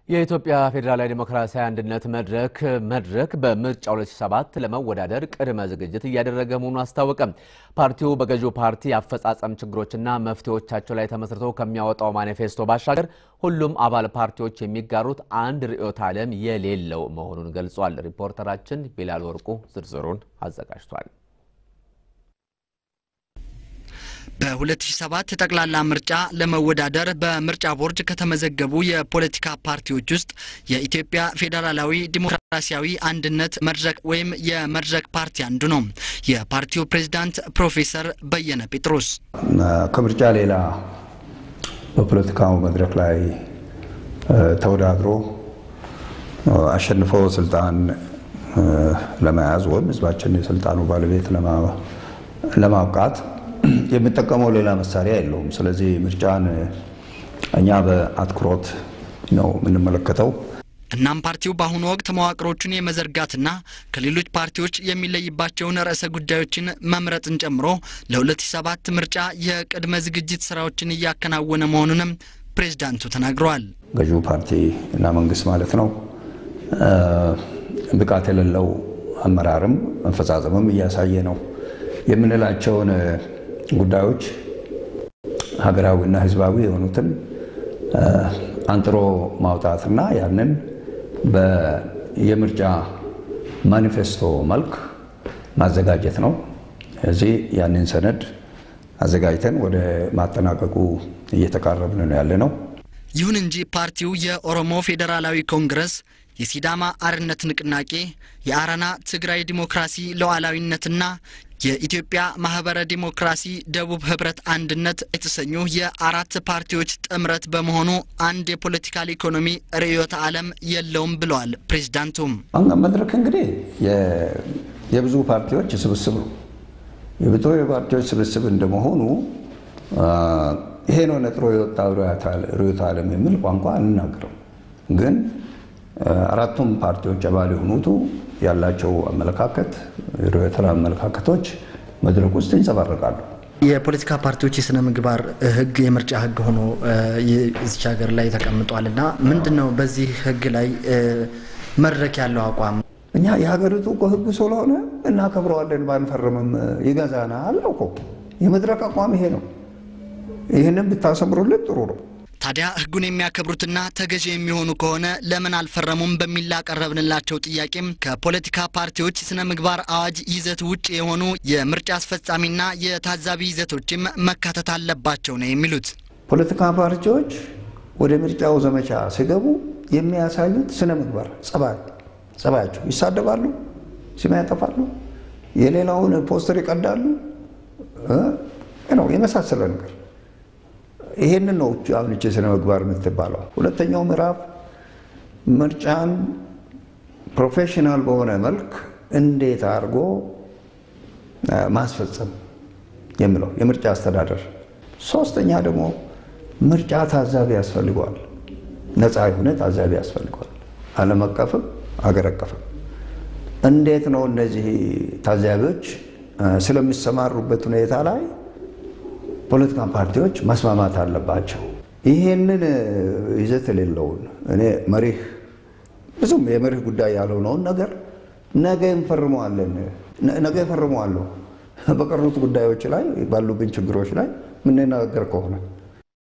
የኢትዮጵያ ፌዴራላዊ ዴሞክራሲያዊ አንድነት መድረክ መድረክ በምርጫ 2007 ለመወዳደር ቅድመ ዝግጅት እያደረገ መሆኑን አስታወቀ። ፓርቲው በገዢው ፓርቲ አፈጻጸም ችግሮችና መፍትሄዎቻቸው ላይ ተመስርቶ ከሚያወጣው ማኒፌስቶ ባሻገር ሁሉም አባል ፓርቲዎች የሚጋሩት አንድ ርዕዮተ ዓለም የሌለው መሆኑን ገልጿል። ሪፖርተራችን ቢላል ወርቁ ዝርዝሩን አዘጋጅቷል። በ2007 ጠቅላላ ምርጫ ለመወዳደር በምርጫ ቦርድ ከተመዘገቡ የፖለቲካ ፓርቲዎች ውስጥ የኢትዮጵያ ፌዴራላዊ ዲሞክራሲያዊ አንድነት መድረክ ወይም የመድረክ ፓርቲ አንዱ ነው። የፓርቲው ፕሬዝዳንት ፕሮፌሰር በየነ ጴጥሮስ ከምርጫ ሌላ በፖለቲካው መድረክ ላይ ተወዳድሮ አሸንፎ ስልጣን ለመያዝ ወይም ሕዝባችን የስልጣኑ ባለቤት ለማብቃት የሚጠቀመው ሌላ መሳሪያ የለውም። ስለዚህ ምርጫን እኛ በአትኩሮት ነው የምንመለከተው። እናም ፓርቲው በአሁኑ ወቅት መዋቅሮቹን የመዘርጋትና ከሌሎች ፓርቲዎች የሚለይባቸውን ርዕሰ ጉዳዮችን መምረጥን ጨምሮ ለ2007 ምርጫ የቅድመ ዝግጅት ስራዎችን እያከናወነ መሆኑንም ፕሬዝዳንቱ ተናግረዋል። ገዢው ፓርቲ እና መንግስት ማለት ነው ብቃት የሌለው አመራርም አፈጻጸምም እያሳየ ነው የምንላቸውን ጉዳዮች ሀገራዊና ህዝባዊ የሆኑትን አንጥሮ ማውጣትና ያንን የምርጫ ማኒፌስቶ መልክ ማዘጋጀት ነው። እዚህ ያንን ሰነድ አዘጋጅተን ወደ ማጠናቀቁ እየተቃረብን ነው ያለ ነው። ይሁን እንጂ ፓርቲው የኦሮሞ ፌዴራላዊ ኮንግረስ፣ የሲዳማ አርነት ንቅናቄ፣ የአረና ትግራይ ዲሞክራሲ ሉዓላዊነትና የኢትዮጵያ ማህበረ ዲሞክራሲ ደቡብ ህብረት አንድነት የተሰኙ የአራት ፓርቲዎች ጥምረት በመሆኑ አንድ የፖለቲካል ኢኮኖሚ ርዕዮተ ዓለም የለውም ብለዋል ፕሬዚዳንቱም። መድረክ እንግዲህ የብዙ ፓርቲዎች ስብስብ ነው። የብዙ ፓርቲዎች ስብስብ እንደመሆኑ ይሄ ነው ነጥሮ የወጣው ርዕዮተ ዓለም የሚል ቋንቋ አንናገረው። ግን አራቱም ፓርቲዎች አባል የሆኑቱ ያላቸው አመለካከት ርዕዮተ ዓለም አመለካከቶች መድረክ ውስጥ ይንጸባረቃሉ። የፖለቲካ ፓርቲዎች የስነ ምግባር ህግ የምርጫ ህግ ሆኖ እዚች ሀገር ላይ ተቀምጧል እና ምንድን ነው በዚህ ህግ ላይ መድረክ ያለው አቋም? እኛ የሀገሪቱ እኮ ህግ ስለሆነ እናከብረዋለን፣ ባንፈርምም ይገዛናል እኮ የመድረክ አቋም ይሄ ነው። ይህንን ብታሰምሩልን ጥሩ ነው። ታዲያ ህጉን የሚያከብሩትና ተገዢ የሚሆኑ ከሆነ ለምን አልፈረሙም በሚል ላቀረብንላቸው ጥያቄም ከፖለቲካ ፓርቲዎች ስነ ምግባር አዋጅ ይዘት ውጭ የሆኑ የምርጫ አስፈጻሚና የታዛቢ ይዘቶችም መካተት አለባቸው ነው የሚሉት። ፖለቲካ ፓርቲዎች ወደ ምርጫው ዘመቻ ሲገቡ የሚያሳዩት ስነ ምግባር ጸባይ ጸባያቸው ይሳደባሉ፣ ስም ያጠፋሉ፣ የሌላውን ፖስተር ይቀዳሉ ነው የመሳሰለ ነገር ይሄንን ነው አሁን እቺ ስነ ምግባር የምትባለው። ሁለተኛው ምዕራፍ ምርጫን ፕሮፌሽናል በሆነ መልክ እንዴት አድርጎ ማስፈጸም የሚለው የምርጫ አስተዳደር። ሶስተኛ ደግሞ ምርጫ ታዛቢ ያስፈልገዋል፣ ነፃ የሆነ ታዛቢ ያስፈልገዋል፣ ዓለም አቀፍም አገር አቀፍም። እንዴት ነው እነዚህ ታዛቢዎች ስለሚሰማሩበት ሁኔታ ላይ ፖለቲካ ፓርቲዎች መስማማት አለባቸው። ይሄንን ይዘት የሌለውን እኔ መሪህ ብዙም የመሪህ ጉዳይ ያልሆነውን ነገር ነገ እንፈርመዋለን ነገ እፈርመዋለሁ በቀሩት ጉዳዮች ላይ ባሉብን ችግሮች ላይ የምንነጋገር ከሆነ